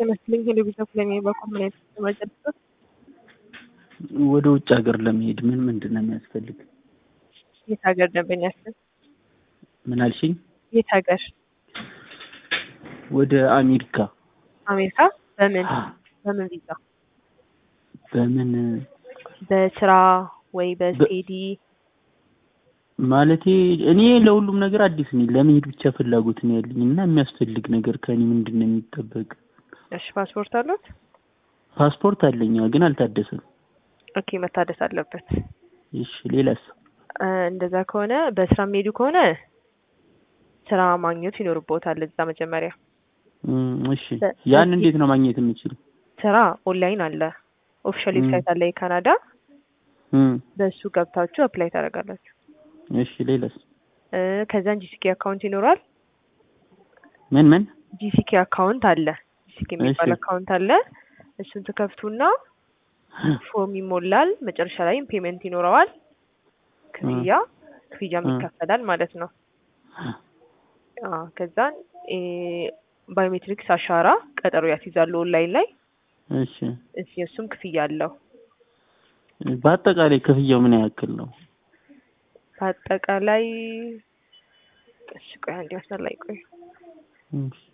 ይመስለኝ ቴሌቪዥን ፍለሚ በኮምፕሌት መጨረስ ወደ ውጭ ሀገር ለመሄድ ምን ምንድን ነው የሚያስፈልግ? የት ሀገር ደንበኛችን? ምን አልሽኝ? የት ሀገር? ወደ አሜሪካ። አሜሪካ? በምን በምን ቪዛ? በምን በስራ ወይ በስቴዲ? ማለቴ እኔ ለሁሉም ነገር አዲስ ነኝ። ለመሄድ ብቻ ፍላጎት ነው ያለኝ እና የሚያስፈልግ ነገር ከኔ ምንድን ነው የሚጠበቅ? እሺ ፓስፖርት አሉት? ፓስፖርት አለኝ ግን አልታደሰም። ኦኬ መታደስ አለበት። እሺ ሌላስ? እንደዛ ከሆነ በስራ የሚሄዱ ከሆነ ስራ ማግኘት ይኖርቦታል እዛ መጀመሪያ። እሺ ያን እንዴት ነው ማግኘት የምችል? ስራ ኦንላይን አለ፣ ኦፊሻል ዌብሳይት አለ የካናዳ። በእሱ ገብታችሁ አፕላይ ታደርጋላችሁ። እሺ ሌላስ? ከዛን ጂሲኬ አካውንት ይኖራል። ምን ምን? ጂሲኬ አካውንት አለ፣ ጂሲኬ የሚባል አካውንት አለ። እሱን ትከፍቱና ፎርም ይሞላል። መጨረሻ ላይም ፔመንት ይኖረዋል። ክፍያ ክፍያም ይከፈላል ማለት ነው። ከዛን ባዮሜትሪክስ አሻራ ቀጠሮ ያስይዛሉ ኦንላይን ላይ። እሺ እሺ እሱም ክፍያ አለው። በአጠቃላይ ክፍያው ምን ያክል ነው? በአጠቃላይ እሺ ቆይ አንዴ መስመር ላይ ቆይ። እሺ